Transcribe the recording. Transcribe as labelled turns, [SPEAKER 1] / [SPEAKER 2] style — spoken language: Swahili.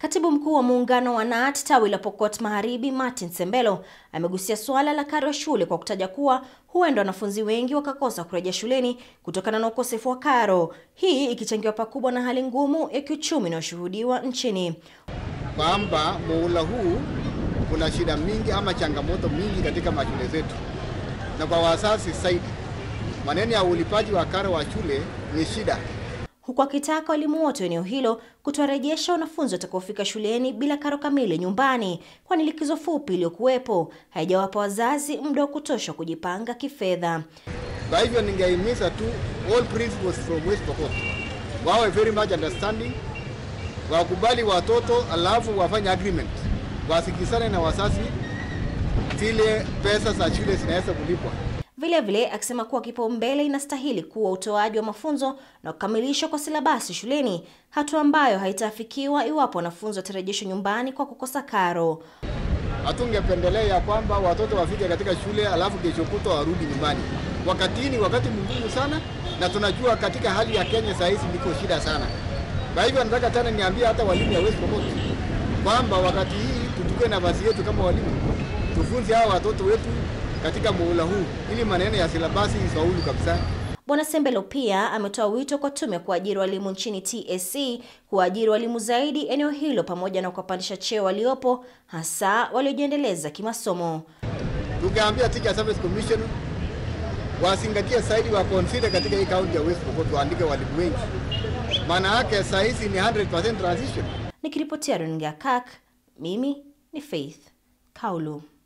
[SPEAKER 1] Katibu mkuu wa muungano wa KNUT tawi la Pokot Magharibi, Martin Sembelo, amegusia suala la karo ya shule kwa kutaja kuwa huenda wanafunzi wengi wakakosa kurejea shuleni kutokana na ukosefu wa karo, hii ikichangiwa pakubwa na hali ngumu ya kiuchumi inayoshuhudiwa nchini.
[SPEAKER 2] Kwamba muhula huu kuna shida mingi ama changamoto mingi katika mashule zetu, na kwa wazazi zaidi, maneno ya ulipaji wa karo wa shule ni shida
[SPEAKER 1] huku akitaka walimu wote eneo hilo kutowarejesha wanafunzi watakaofika shuleni bila karo kamili nyumbani, kwani likizo fupi iliyokuwepo haijawapa wazazi muda wa kutosha kujipanga kifedha.
[SPEAKER 2] Kwa hivyo ningehimiza tu all principals from West Pokot wawe very much understanding, wakubali watoto, alafu wafanye agreement, wasikizane na wazazi zile pesa za shule zinaweza kulipwa.
[SPEAKER 1] Vile vile akisema kuwa kipaumbele inastahili kuwa utoaji wa mafunzo na kukamilishwa kwa silabasi shuleni, hatua ambayo haitaafikiwa iwapo wanafunzi watarejeshwa nyumbani kwa kukosa karo.
[SPEAKER 2] Hatungependelea ya kwamba watoto wafike katika shule alafu kesho kutwa warudi nyumbani. Wakati ni wakati mgumu sana, na tunajua katika hali ya Kenya saa hizi ndiko shida sana. Kwa hivyo nataka tena niambie hata walimu ya West Pokot kwamba wakati hii tuchukue nafasi yetu kama walimu, tufunze hawa watoto wetu katika muhula huu ili maneno ya silabasi ifaulu kabisa.
[SPEAKER 1] Bwana Sembelo pia ametoa wito kwa tume ya kuajiri walimu nchini TSC kuajiri walimu zaidi eneo hilo pamoja na kuwapandisha cheo waliopo hasa waliojiendeleza kimasomo.
[SPEAKER 2] Tungeambia Teacher Service Commission wazingatie zaidi wa consider katika hii kaunti ya West Pokot waandike walimu wengi, maana yake saa hizi ni 100% transition.
[SPEAKER 1] Nikiripotia runinga KAK, mimi ni Faith Kaulu.